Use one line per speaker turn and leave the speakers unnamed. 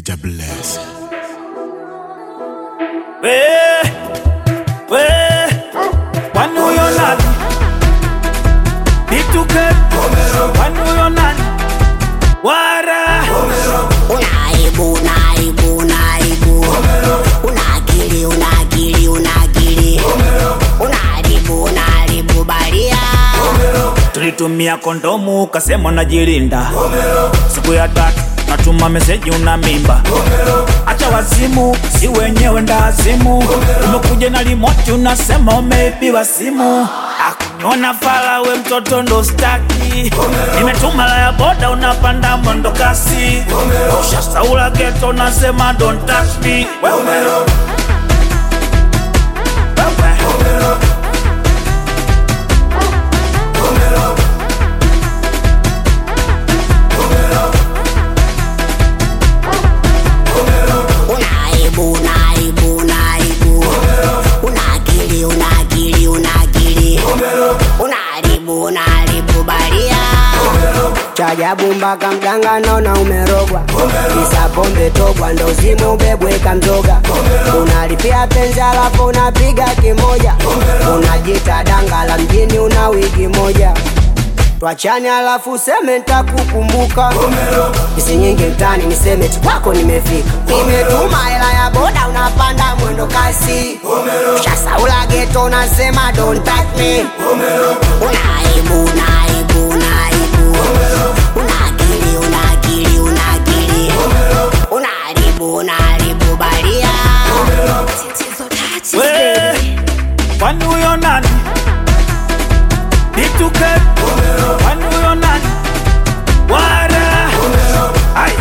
Jah bless.
We, we, kwani huyo nani? Nituke, kwani huyo nani? Wara,
Unaibu, unaibu, unaibu. Una akili, una akili, una akili. Unaharibu, unaharibu baria.
tulitumia kondomu ukasema unajilinda. Siku ya tatu natuma meseji una mimba. Acha wazimu, si wenyewe ndazimu. Umekuja na limoti unasema umeibiwa simu. Akuniona fala we mtoto ndo staki. Nimetuma la ya boda unapanda mwendo kasi. Ushasaula geto unasema don't touch me. Wewe. Wewe.
Unaibu, unaibu, unaibu. Una akili, una akili, una akili. Unaharibu, unaharibu baria.
chajabu mpaka mganga naona umerogwa kisa pombe togwa ndo zime ubebweka mzoga unalipia penzi alafu unapiga kimoja unajita danga la mjini una wigi moja twachani alafu useme ntakukumbuka isi nyingi mtani niseme tu kwako nimefika nimetuma hela ya boda unapanda mwendo kasi shasaula geto unasema don't touch me
Unaibu, unaibu.